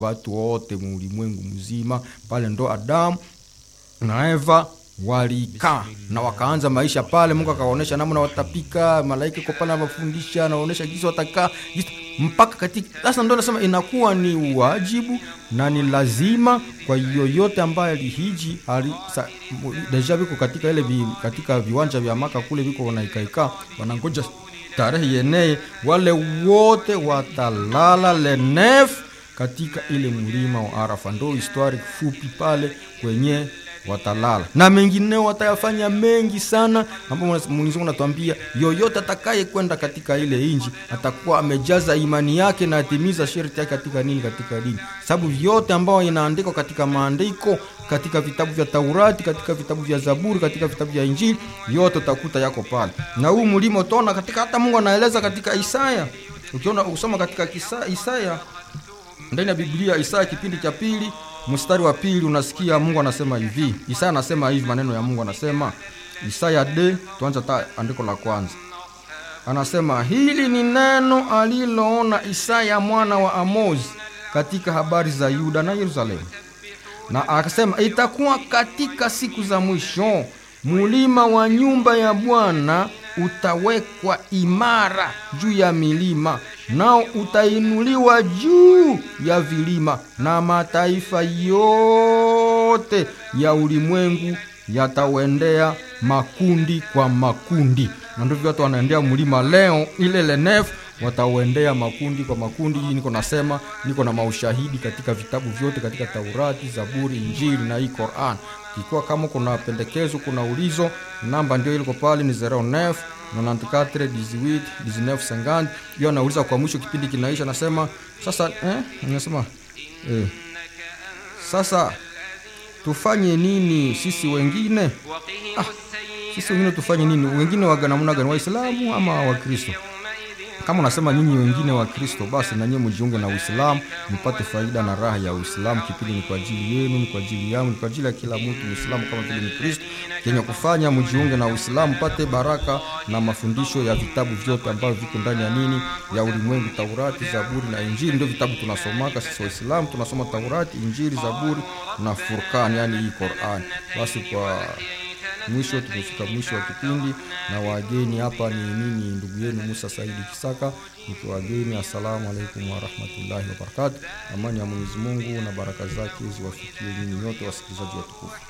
watu wote muulimwengu mzima pale ndo adamu na eva walikaa na wakaanza maisha pale mungu akawaonyesha namna watapika malaika iko pale anawafundisha anaonyesha jinsi watakaa jinsi mpaka katika sasa ndo nasema inakuwa ni wajibu na ni lazima kwa yoyote ambaye alihiji ali, sa, mu- deja viko katika ile vi, katika viwanja vya maka kule viko wanaikaikaa wanangoja tarehe yeneye wale wote watalala lenef katika ile mlima wa arafa ndo histori fupi pale kwenye watalala na mengineo watayafanya mengi sana ambapo Mwenyezi Mungu anatuambia yoyote atakaye kwenda katika ile inji atakuwa amejaza imani yake na atimiza sharti yake katika nini katika dini sababu vyote ambao inaandikwa katika maandiko katika vitabu vya taurati katika vitabu vya zaburi katika vitabu vya injili yote utakuta yako pale na huu mlima utaona katika hata mungu anaeleza katika isaya ukiona usoma katika kisa, isaya ndani ya biblia isaya kipindi cha pili mstari wa pili unasikia mungu anasema hivi isaya anasema hivi maneno ya mungu anasema isaya d tuanza ta andiko la kwanza anasema hili ni neno aliloona isaya mwana wa amozi katika habari za yuda na yerusalemu na akasema itakuwa katika siku za mwisho mulima wa nyumba ya bwana utawekwa imara juu ya milima nao utainuliwa juu ya vilima na mataifa yote ya ulimwengu yatauendea makundi kwa makundi na ndivyo watu wanaendea mlima leo ile lenef watauendea makundi kwa makundi hii niko nasema niko na maushahidi katika vitabu vyote katika taurati zaburi injili na hii quran ikiwa kama kuna pendekezo kuna ulizo namba ndio iliko pale ni 09 94 18 19 50 hiyo anauliza kwa mwisho kipindi kinaisha nasema sasa eh, nasema eh, sasa tufanye nini sisi wengine ah, sisi wengine tufanye nini wengine wa namna gani waislamu ama wakristo kama unasema nyinyi wengine wa kristo basi nanyie mjiunge na uislamu mpate faida na raha ya uislamu kipindi ni kwa ajili yenu ni kwa ajili yangu ni kwa ajili ya kila mtu muislamu kama vile ni kristo kenye kufanya mjiunge na uislamu mpate baraka na mafundisho ya vitabu vyote ambavyo viko ndani ya nini ya ulimwengu taurati zaburi na injili ndio vitabu tunasomaka sisi waislamu tunasoma taurati injili zaburi na furkan yani hii quran basi kwa mwisho tumefika mwisho wa kipindi na wageni hapa ni mimi ndugu yenu musa saidi kisaka nikiwageni assalamu alaikum warahmatullahi wabarakatu amani ya mwenyezi mungu na baraka zake ziwafikie nyinyi nyote wasikilizaji watukufu